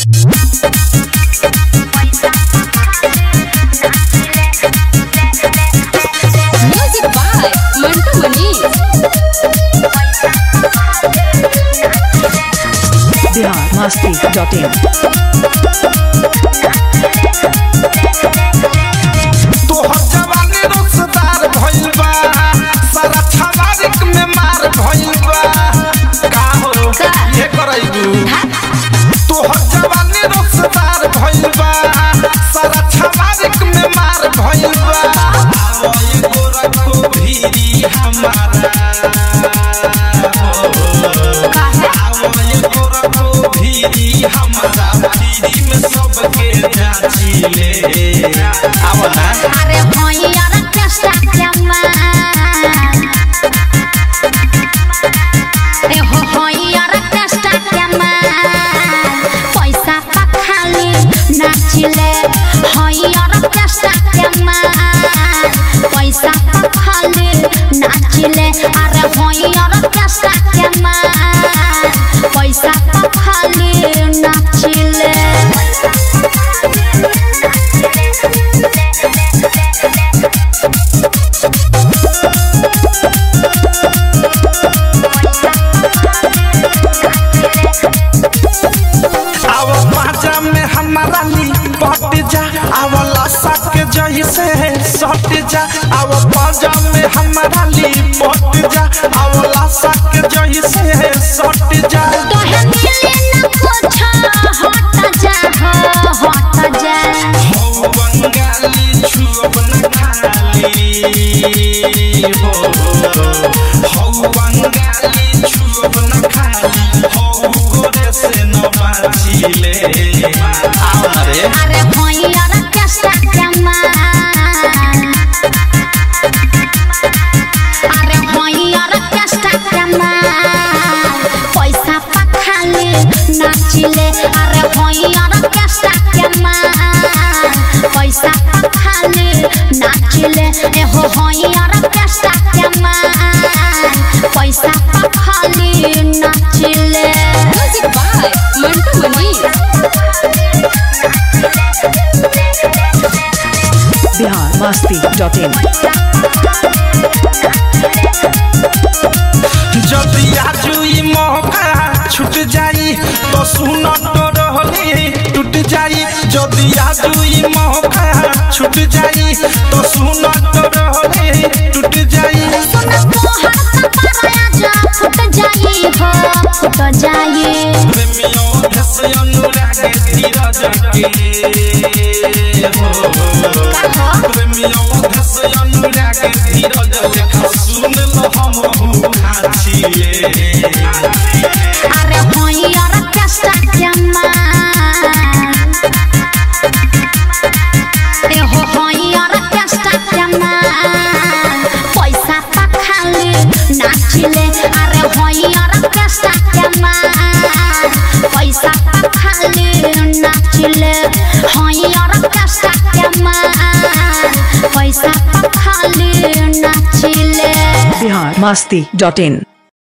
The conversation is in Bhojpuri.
Music by Mantu Manish. Bihar Masti dot in तोहर जवानी रसदार भइल बा सारा छवारिक में मार भइल बा का हो ये करैबू तोहर जवानी रसदार भइल बा सारा छवारिक में मार भइल बा आओ ये गोरा को भीरी हमारा आओ ये गोरा को भीरी हमारा भीरी में सबके जाची ले आओ ना अरे भैया चेष्टा केमा ए हो भैया चेष्टा केमा पैसा पखाली नाचिले भैया चेष्टा केमा पैसा पखाली नाचिले अरे भैया चेष्टा केमा पैसा पखाली नाचिले आव पाजा में हमारा ली पट जा आव लसा के जही से सट जा आव पाजा में हमारा ली पट जा आव लसा के जही से सट जा तोहे मिले न कुछ हट जा हो हट जा हो बंगाली छुअब न खाली हो हो बंगाली छुअब न खाली हो गोरे से न बाचिले आओ ना रे अरे भैया चेष्टा केमा अरे भैया चेष्टा केमा पैसा पखाली नाचिले अरे भैया चेष्टा केमा पैसा पखाली नाचिले ए हो भैया चेष्टा केमा पैसा पखाली नाचिले Music by Mantu Manish. Bihar Masti dot in जदि आजू ई मौका छूट जाई तो सुन तो रहली टूट जाई जदि आजू ई मौका छूट जाई तो सुन तो रहली टूट जाई फुट जाई हो फुट जाई प्रेमियों धस अनुराग धीरज के हो प्रेमियों धस अनुराग धीरज देखा सुन लो हम खाचिए अरे भैया चेष्टा केमा ए हो भैया चेष्टा केमा पैसा पखाली नाचिले अरे भैया चेष्टा केमा पैसा पखाली नाचिले भैया चेष्टा केमा पैसा पखाली नाचिले बिहार मस्ती डॉट इन